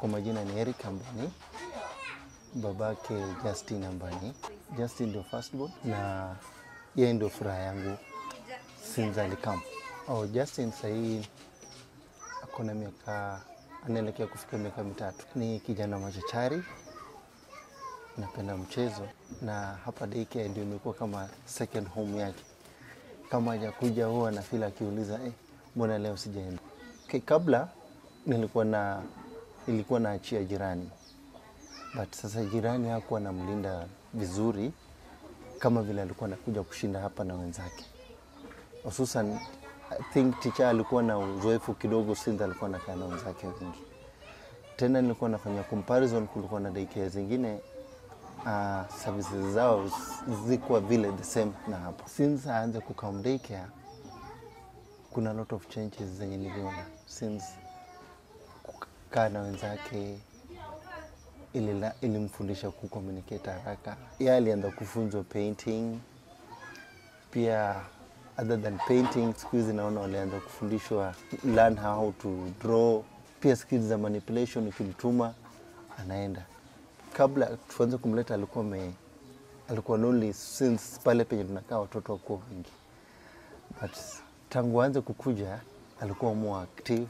Kwa majina ni Eric Ambani, babake Justin Ambani. Justin ndio firstborn na yeye ndio furaha yangu since alikam. Oh, Justin sahii ako na miaka anaelekea kufika miaka mitatu. Ni kijana machachari, napenda mchezo na hapa daycare ndio imekuwa kama second home yake. Kama hajakuja huwa na feel akiuliza eh, mbona leo sijaenda? Okay, kabla nilikuwa na nilikuwa naachia jirani, but sasa jirani hakuwa namlinda vizuri kama vile alikuwa anakuja kushinda hapa na wenzake, hususan I think teacher alikuwa na uzoefu kidogo since alikuwa anakaa na wenzake wengi. Tena nilikuwa nafanya comparison, kulikuwa na daycare zingine uh, services zao zikuwa vile the same na hapa. Since aanze kukam daycare, kuna lot of changes zenye niliona since kukaa na wenzake ilila- ilimfundisha kucommunicate haraka. Yeye alianza kufunzwa painting pia other than painting, siku hizi naona walianza kufundishwa learn how to draw, pia skills za manipulation. Ukimtuma anaenda. Kabla tuanze kumleta alikuwa me, alikuwa lonely since pale penye tunakaa watoto wakuwa wengi, but tangu aanze kukuja alikuwa more active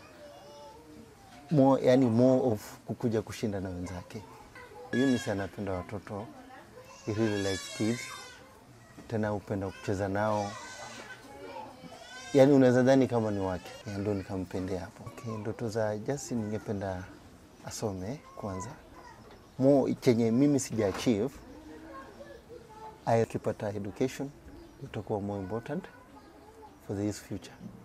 more, yani more of kukuja kushinda na wenzake. Eunice anapenda watoto, he really likes kids, tena upenda kucheza nao, yani unaweza dhani kama ni wake, Ya, ndo nikampendea hapo. Okay, ndoto za Justin ningependa asome kwanza, more chenye mimi sija achieve, akipata education itakuwa more important for his future.